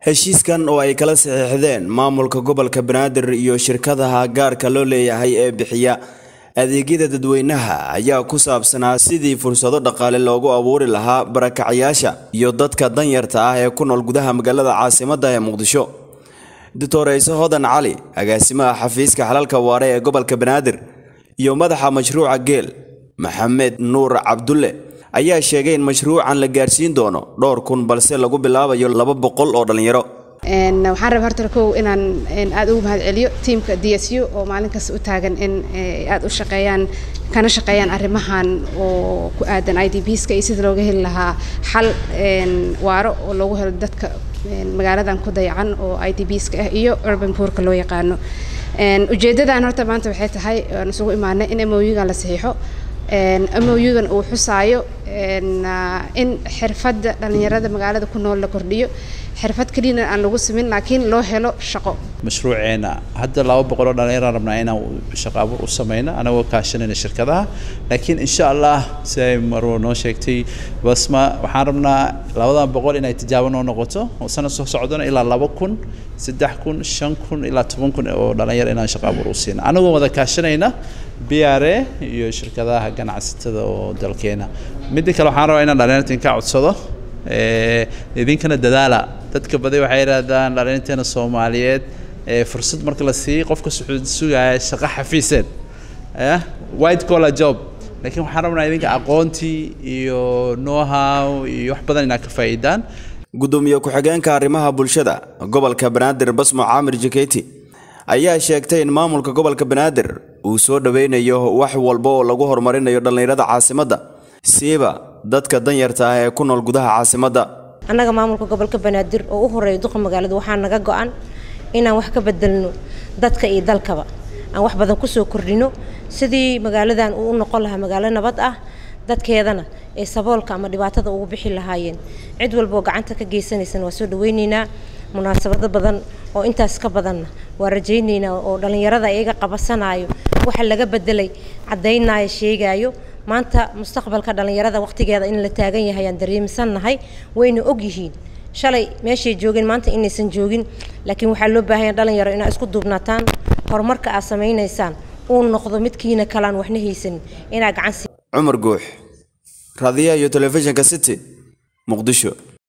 heshiiskan oo ay kala saxiixdeen maamulka gobolka banaadir iyo shirkadaha gaarka loo leeyahay ee bixiya adeegyada dadweynaha ayaa ku saabsanaa sidii fursado dhaqaale loogu abuuri lahaa barakacayaasha iyo dadka danyarta ah ee ku nool gudaha magaalada caasimadda ee muqdisho doctor ciise hodan cali agaasimaha xafiiska xalalka waare ee gobolka banaadir iyo madaxa mashruuca geel maxamed nuur cabdulle ayaa sheegay in mashruucan la gaarsiin doono dhowr kun balse lagu bilaabayo laba boqol oo dhallinyaro waxaan rabaa horta kow inaan aad ugu mahad celiyo tiamka d s u oo maalin kasta u taagan in aad u shaqeeyaan kana shaqeeyaan arrimahan oo ku aadan i d bska iyo sida looga heli lahaa xal waaro oo loogu helo dadka magaaladan ku dayacan oo i d bska ah iyo urban poorka loo yaqaano ujeedadan horta maanta waxay tahay aan isugu imaanay in moyugan la saxiixo moyugan uu xusaayo in xirfadda dhallinyarada magaalada ku nool la kordhiyo xirfad keliyana aan lagu samin laakiin loo helo shaqo mashruuceena hadda laba boqol oo dhallinyaraan rabnaa inaan shaqo abuur u sameyno anagoo kaashanayna shirkadaha laakiin insha allah si ay marwo noo sheegtay basma waxaan rabnaa labadan boqol inay tijaabo noo noqoto oo sanad soo socdona ilaa laba kun saddex kun shan kun ilaa toban kun oo dhallinyaro inaan shaqo abuur u siino anagoo wada kaashanayna b r a iyo shirkadaha ganacsatada oo dalkeena midda kale waxaan rabaa inaan dhallinyarta inka codsado idinkana dadaala dadka baday waxay yidhahdaan dhallinyateena soomaaliyeed fursad marka la siiyey qofka sugaya shaqo xafiiseed white collar job laakiin waxaan rabnaa idinka aqoontii iyo know-how iyo wax badan inaad ka faa'iidaan gudoomiye ku-xigeenka arrimaha bulshada gobolka banaadir basmo caamir jaketi ayaa sheegtay in maamulka gobolka banaadir uu soo dhoweynayo wax walba oo lagu horumarinayo dhallinyarada caasimadda siiba dadka danyarta ah ee ku nool gudaha caasimadda annaga maamulka gobolka banaadir oo u horeeya duqa magaalada waxaa naga go-an inaan wax ka bedelno dadka iyo dalkaba aan wax badan kusoo kordhino sidii magaaladan uu u noqon lahaa magaalo nabad ah dadkeedana ee saboolka ama dhibaatada ugu bixi lahaayeen cid walba oo gacanta ka geysanaysana waa soo dhaweyneynaa munaasabado badan oo intaas ka badanna waa rajayneynaa oo dhallinyarada iyaga qabasanayo waxa laga bedelay caddaynaayo sheegaayo maanta mustaqbalka dhallinyarada waqtigeeda in la taagan yahay aan dareemisannahay wayna og yihiin shalay meeshay joogeen maanta inaysan joogin laakiin waxaa loo baahanya dhalinyaro inaad isku duubnataan horumarka aad samaynaysaan uu noqdo midkiina kalaan waxna haysanin inaad gacan cumar guux raadiyaha iyo telefishinka city muqdisho